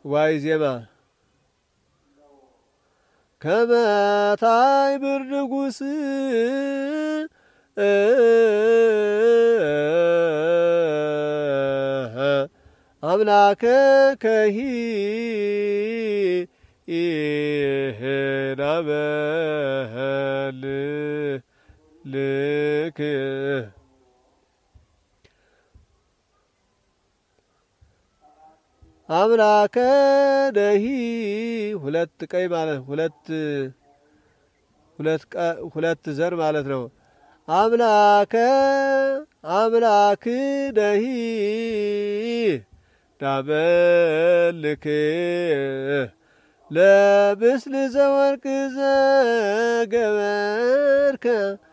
ዋይ ዜማ ከመታይ ብር ንጉስ አምላከ ከሂ ናበል ልክ አምላከ ደሂ ሁለት ቀይ ማለት ሁለት ሁለት ሁለት ዘር ማለት ነው። አምላከ አምላክ ደሂ ዳበልክ ለብስል ዘወርቅ ዘገበርከ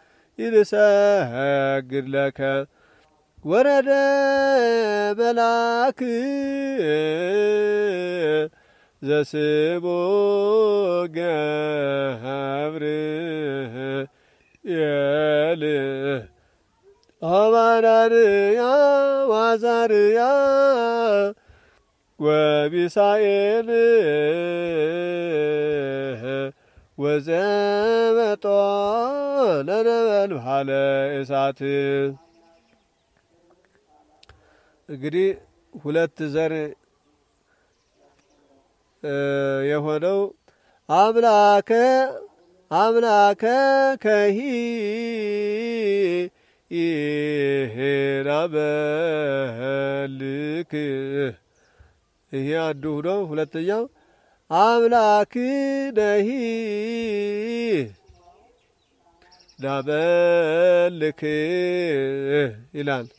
ይልሰግድ ለከ ወረደ በላክ ዘስቦ ገብር የል አማናርያ ዋዛርያ ወቢሳኤል ወዘመጦ ለነበልባለ እሳት እንግዲህ ሁለት ዘር የሆነው አምላከ አምላከ ከሂ ይሄናበልክ ይሄ አንዱ ሁኖ ሁለተኛው አምላክ ነሂ ናበልክ ይላል።